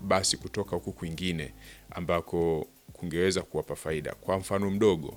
basi kutoka huku kwingine ambako kungeweza kuwapa faida. Kwa mfano mdogo,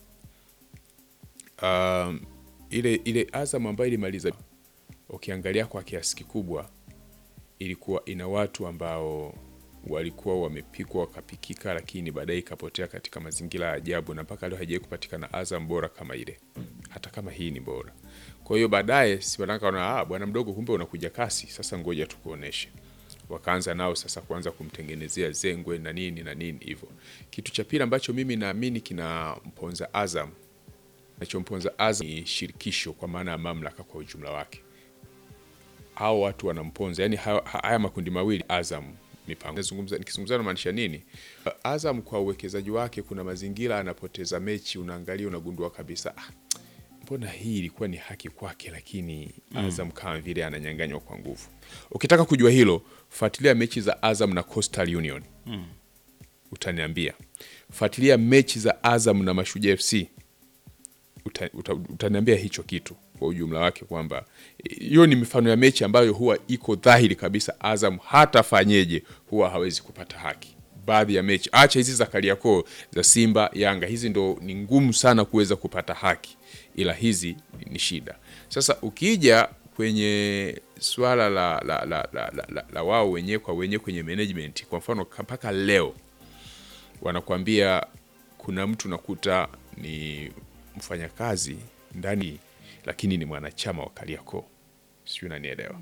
um, ile ile Azam ambayo ilimaliza, ukiangalia kwa kiasi kikubwa ilikuwa ina watu ambao walikuwa wamepikwa wakapikika, lakini baadaye ikapotea katika mazingira ya ajabu, na mpaka leo haijawahi kupatikana Azam bora kama ile, hata kama hii ni bora. Kwa hiyo baadaye sipanakaona ah, bwana mdogo, kumbe unakuja kasi, sasa ngoja tukuoneshe. Wakaanza nao sasa kuanza kumtengenezea zengwe na nini na nini hivyo. Kitu cha pili ambacho mimi naamini kinamponza Azam, nachomponza Azam ni shirikisho, kwa maana ya mamlaka kwa ujumla wake hao watu wanamponza, yani haya, haya makundi mawili Azam mipango. Nazungumza nikizungumza namaanisha nini? Azam kwa uwekezaji wake, kuna mazingira anapoteza mechi, unaangalia unagundua kabisa ah, mbona hii ilikuwa ni haki kwake, lakini Azam kama vile ananyanganywa kwa nguvu. Ukitaka kujua hilo, fuatilia mechi za Azam na Coastal Union utaniambia. Fuatilia mechi za Azam na Mashujaa FC uta, uta, utaniambia hicho kitu kwa ujumla wake, kwamba hiyo ni mifano ya mechi ambayo huwa iko dhahiri kabisa Azam hata fanyeje huwa hawezi kupata haki. Baadhi ya mechi, acha hizi za Kariakoo za Simba Yanga, hizi ndo ni ngumu sana kuweza kupata haki, ila hizi ni shida. Sasa ukija kwenye swala la, la, la, la, la, la, la wao wenyewe kwa wenyewe kwenye management, kwa mfano mpaka leo wanakuambia kuna mtu nakuta ni mfanyakazi ndani lakini ni mwanachama wa Kariakoo, sijui unanielewa.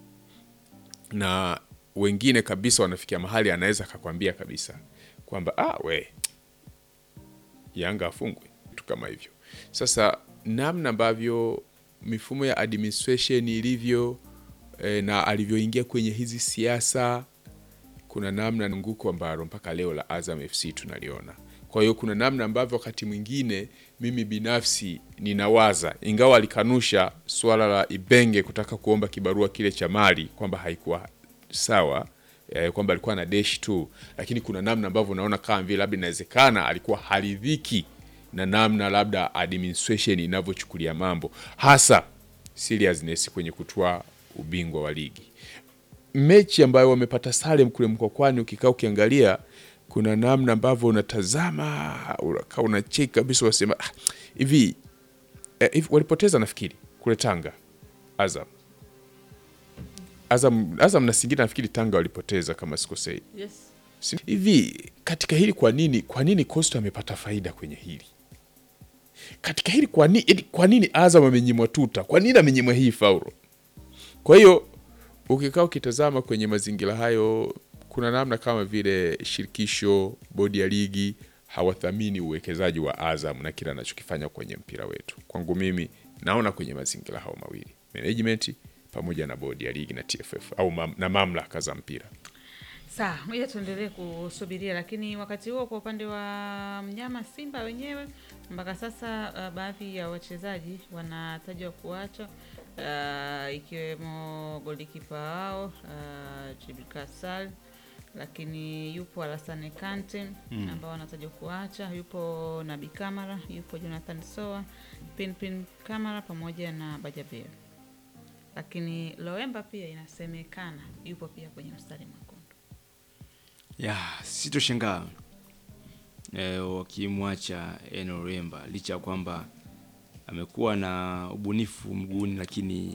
Na wengine kabisa wanafikia mahali anaweza akakwambia kabisa kwamba ah, we Yanga afungwe, vitu kama hivyo. Sasa namna ambavyo mifumo ya administration ilivyo eh, na alivyoingia kwenye hizi siasa, kuna namna nguko ambalo mpaka leo la Azam FC tunaliona. Kwa hiyo kuna namna ambavyo wakati mwingine mimi binafsi ninawaza, ingawa alikanusha suala la Ibenge kutaka kuomba kibarua kile cha mali kwamba haikuwa sawa eh, kwamba alikuwa na deshi tu, lakini kuna namna ambavyo unaona kama vile labda inawezekana alikuwa haridhiki na namna labda administration inavyochukulia mambo, hasa seriousness kwenye kutoa ubingwa wa ligi. Mechi ambayo wamepata sare kule Mkwakwani, ukikaa ukiangalia kuna namna ambavyo unatazama unakaa unacheki kabisa, unasema "Ah, hivi eh, hivi walipoteza nafikiri kule Tanga Azam Azam Azam na Singida nafikiri Tanga walipoteza kama sikosei. Yes. Si- Hivi katika hili kwa nini kwa nini Coastal amepata faida kwenye hili? Katika hili kwa nini kwa nini Azam amenyimwa tuta? Kwa nini amenyimwa hii faulo? Kwa hiyo ukikaa ukitazama kwenye mazingira hayo, kuna namna kama vile shirikisho, bodi ya ligi hawathamini uwekezaji wa Azam na kile anachokifanya kwenye mpira wetu. Kwangu mimi naona kwenye mazingira hayo mawili, management pamoja na bodi ya ligi na TFF au mam, na mamlaka za mpira. Sawa, ngoja tuendelee kusubiria, lakini wakati huo kwa upande wa mnyama Simba wenyewe mpaka sasa uh, baadhi ya wachezaji wanatajwa kuacha uh, ikiwemo golikipa wao uh, Jibril Kasal, lakini yupo Alassane Kante ambao wanatajwa kuacha, yupo Nabi Kamara, yupo Jonathan Soa, Pinpin Kamara pamoja na Bajabir, lakini Loemba pia inasemekana yupo pia kwenye mstari mwekundu. ya sitoshangaa e, wakimwacha Eno Remba licha ya kwamba amekuwa na ubunifu mguuni, lakini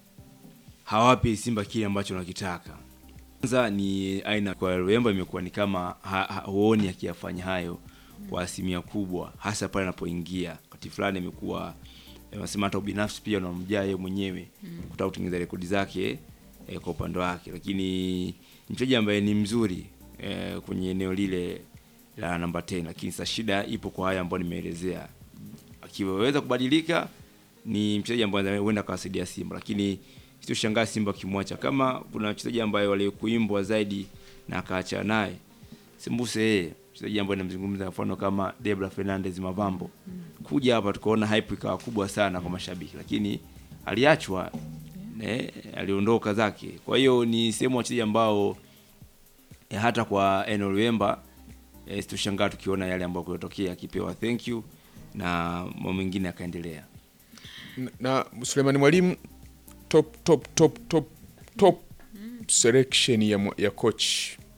hawapi Simba kile ambacho wanakitaka. Kwanza ni aina kwa Remba imekuwa ni kama ha, ha, huoni akiyafanya hayo kwa asilimia kubwa, hasa pale anapoingia wakati fulani amekuwa wanasema hata ubinafsi pia unamjaa yeye mwenyewe kutaka kutengeneza rekodi zake eh, kwa upande wake, lakini ni mchezaji ambaye ni mzuri eh, kwenye eneo lile la namba 10, lakini sasa shida ipo kwa haya ambayo nimeelezea. Akiweza kubadilika ni mchezaji ambaye huenda akawasaidia Simba, lakini sitoshangaa Simba akimwacha. Kama kuna mchezaji ambaye walikuimbwa zaidi na akaacha naye sembuse yeye mchezaji ambaye namzungumza, mfano kama Debra Fernandez Mavambo kuja hapa tukaona hype ikawa kubwa sana kwa mashabiki, lakini aliachwa ne, aliondoka zake. Kwa hiyo ni sehemu ya wachezaji ambao eh, hata kwa Eno Luemba eh, situshangaa tukiona yale ambayo kuyotokea akipewa thank you na mambo mengine akaendelea. na, na Sulemani Mwalimu top top top top top selection ya, mwa- ya coach